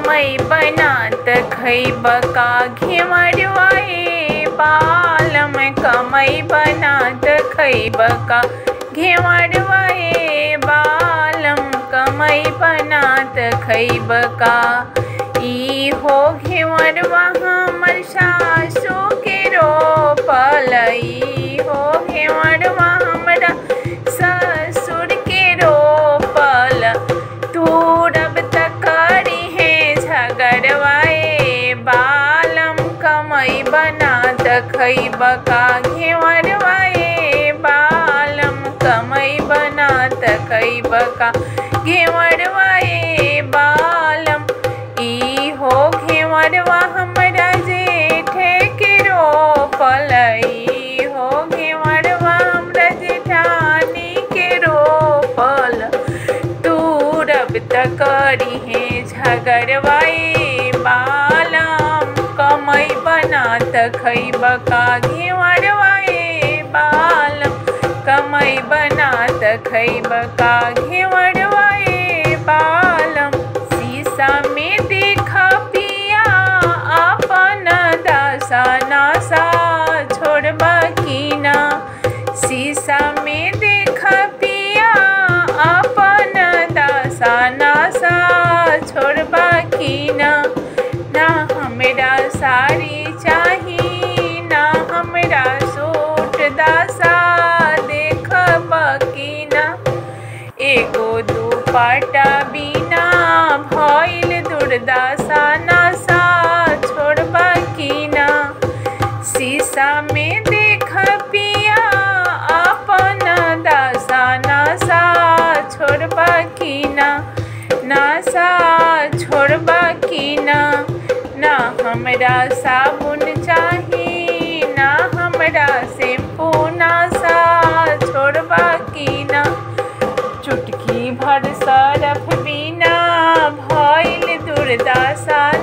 कमई बनात खैब का घेवड़वाए बालम कमई बनात खैब का घेवड़वाए बालम कमई बनात खैब का ई हो घेवड़वा हमर सासू के रोपल ई हो घेवड़वा हमरा ससुर के रोपल तूरब तक करी है झगड़वाए बालम कमई बनात खैब का घेवड़वाए बालम कमई बनात खैब का घेवड़वाए बालम ई हो घेवड़वा हमरा जेठे के रोपल ई हो घेवड़वा हमरा जेठानी के रोपल तूरब तकरी है झगड़वाए बालम कमई बनात खैब का घेवड़वाए बालम कमई बनात खैब का घेवड़वाए बालम शीशा में देख पिया अपन दशा नशा छोड़ब की ना शीशा में देख पिया अपन दशा नशा छोड़ब की ना ना हमरा साड़ी चाही ना हमरा सूट दशा देखब की ना एगो दुपट्टा बिना भइल दुर्दशा नशा छोड़ब की ना शीशा में देख पिया अपन दशा नशा छोड़ब की ना नशा छोड़ब की ना ना हमरा साबुन चाही ना हमरा शैम्पू नशा छोड़ब की ना चुटकी भर सरफ बिना भइल दुर्दशा